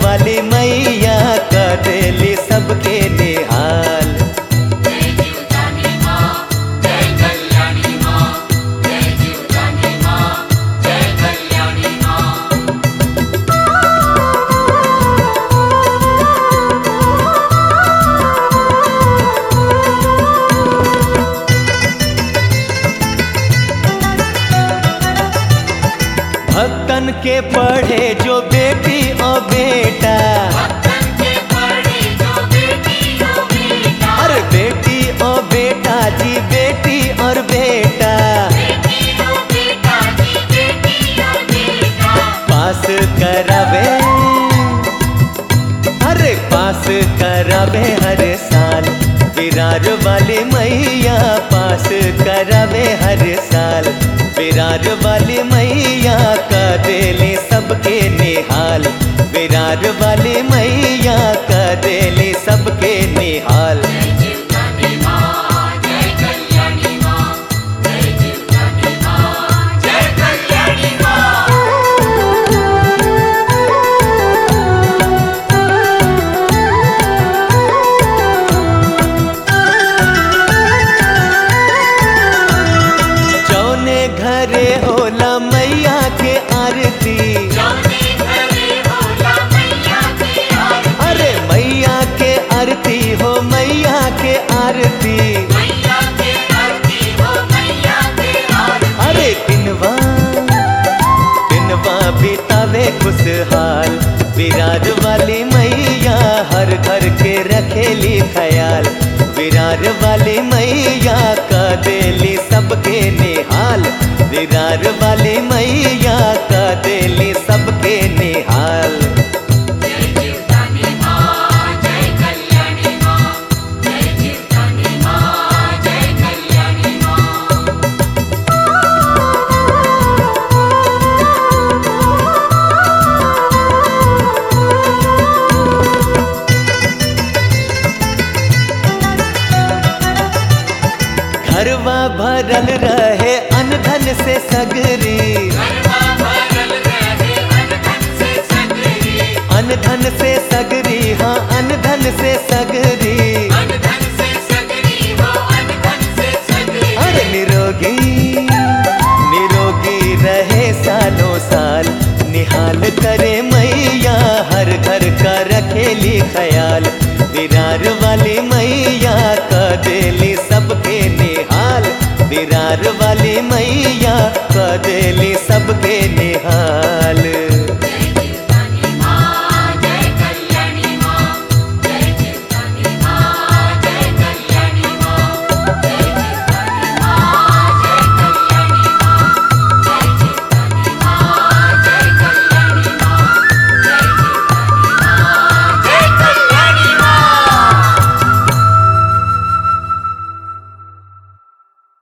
वाली मैया का देली सबके निहाल जय जीवदानी माँ जय कल्याणी माँ जय जीवदानी माँ जय कल्याणी माँ भक्तन के पढ़े जो बेटी और बेटा भक्तन के पढ़े जो बेटी हो बेटा अरे बेटी और बेटा जी बेटी और बेटा बेटी हो बेटा जी बेटी हो बेटा पास करावे अरे पास करावे हर साल विरार वाली मैया पास करावे हर साल विरार वाली मैया का देली सबके निहाल विरार वाली मैया का देली सबके निहाल जय जीवदानी माँ जय कल्याणी माँ जय जीवदानी माँ जय कल्याणी माँ जौने घरे होला मैया के आरती जौने घरे होला मैया की आरती अरे मैया के आरती हो मैया के आरती मैया के आरती हो मैया के आरती अरे दिनवा दिनवा बितावे खुशहाल विराज वाली मैया हर घर के रखेली ख्याल विराज वाली मैया का देली सबके निहाल विराज वाली मैया का देली सबके निहाल जय जीवदानी माँ जय कल्याणी माँ जय जीवदानी माँ जय कल्याणी माँ घरवा भरल रहे अनधन से सगरी गरबा भरल रहे अनधन से सगरी अनधन से सगरी हाँ अनधन से सगरी अनधन से सगरी हो अनधन से सगरी अरे निरोगी निरोगी रहे सालों साल निहाल करे मैया हर घर का रखेली ख्याल विरार वाली मैया का देली सबके निहाल विरार वाली मैया का देली सबके निहाल